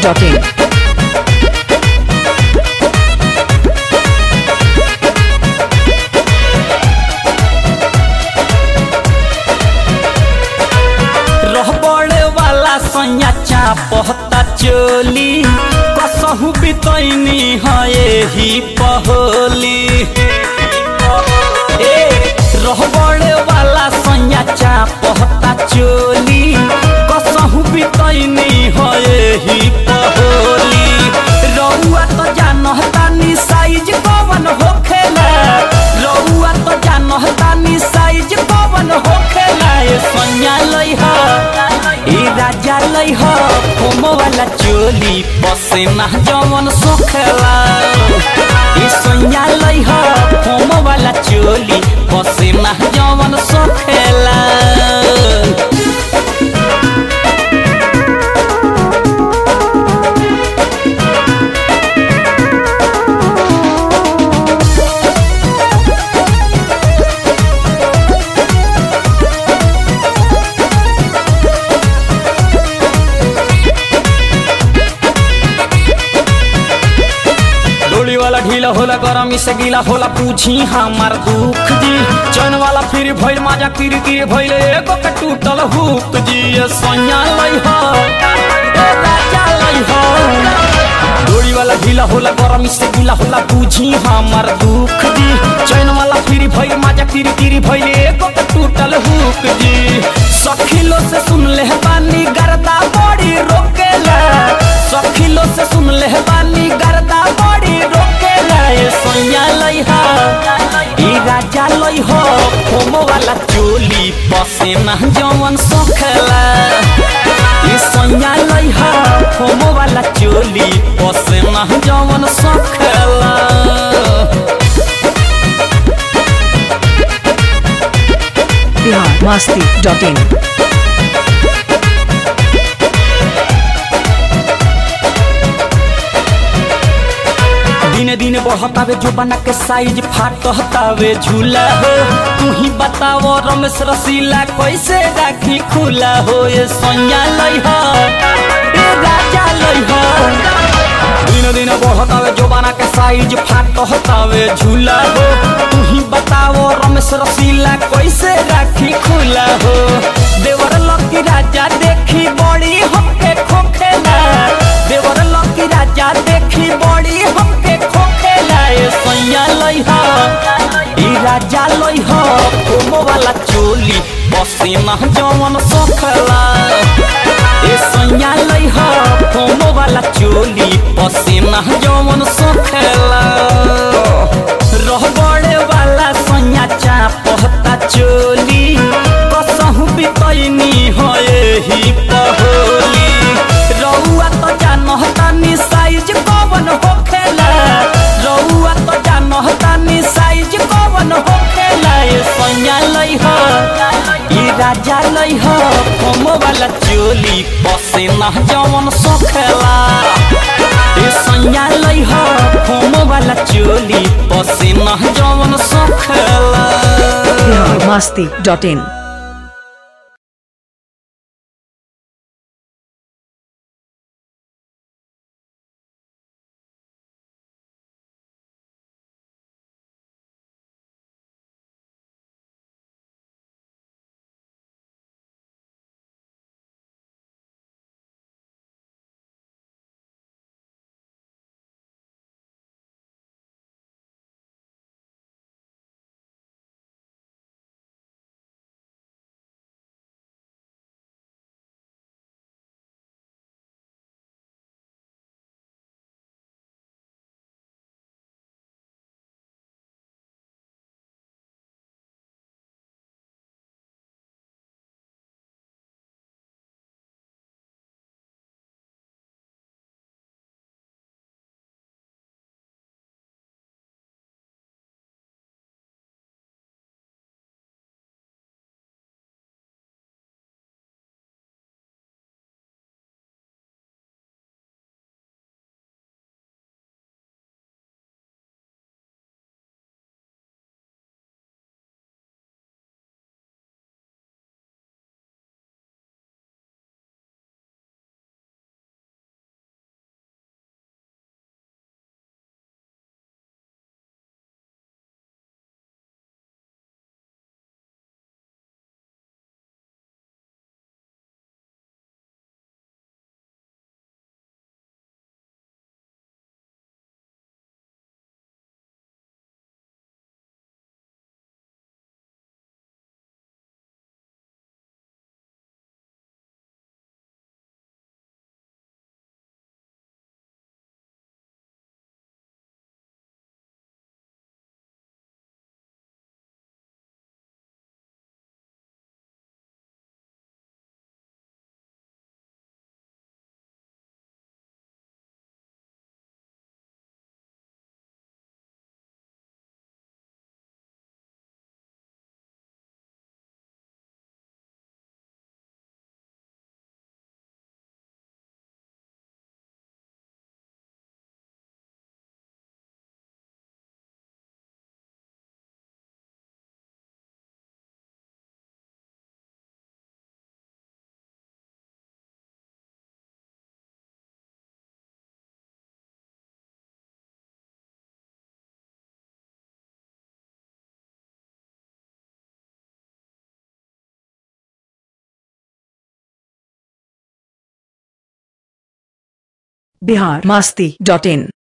masti.in. रहबड़े वाला सैया चापहता चोली कसहु बितैनी है ही पहोली ए रहबड़े वाला सैया चापहता चोली कसहु बितैनी है ही पहोली रउआ तो जानता नी साइज कवन होखेला रउआ तो जानता नी साइज कवन होखेला ए सैया लइहा ए राजा लइहा होमो वाला चोली पसेना जवन सोखेला ए सैया लइहा होमो वाला चोली पसेना जवन सोखेला डोली वाला ढीला होला गरमी से गीला होला पूछी हमार दुख जी चैन वाला फिर भइल माजा किर किर भइल एगो के टूटल हुक जी ये सोनिया लई हो ए राजा लई हो डोली वाला ढीला होला गरमी से गीला होला पूछी हमार दुख जी चैन वाला फिर भइल माजा किर किर भइल एगो के टूटल हुक जी सखिलो से सुन ले बानी गर्दा बड़ी रोकेला सखिलो से सुन ले बानी गर्दा बड़ी रोकेला ए सोनिया लइहा ई राजा लइहो होमो वाला चोली पसेना जवन सोखेला ई सोनिया लइहा होमो वाला चोली पसेना जवन सोखेला Bihar masti.in. दिने दिने बढ़तावे जो बना के साइज फाटतावे झूला हो तू ही बताओ रमेश रसीला कैसे राखी खुला हो ये सोनिया लई हो ए राजा लई हो दिन दिन बढ़तावे जो बना के साइज फाटतावे झूला हो तू ही बताओ रमेश रसीला कैसे राखी खुला हो देवर लकी राजा देखी बड़ी हमके खोखेला देवर लकी राजा देखी बड़ी हमके खोखेला ए सैया लइहा ई राजा लइहा कोमो वाला चोली पसीना जवन सोखला ए सैया लइहा कोमो वाला चोली पसीना जवन सोखला रहबड़े वाला सैया चापहता चोली कसहु बितैनी है ही पहोली रउआ तो जानता नी साइज कवन होखेला रउआ तो जानता नी साइज कवन होखेला ए सैया लइहा ई राजा लइहा होमो वाला चोली पसेना जवन सोखेला ए सैया लइहा होमो वाला चोली पसेना जवन सोखेला Bihar masti.in. Bihar Masti dot इन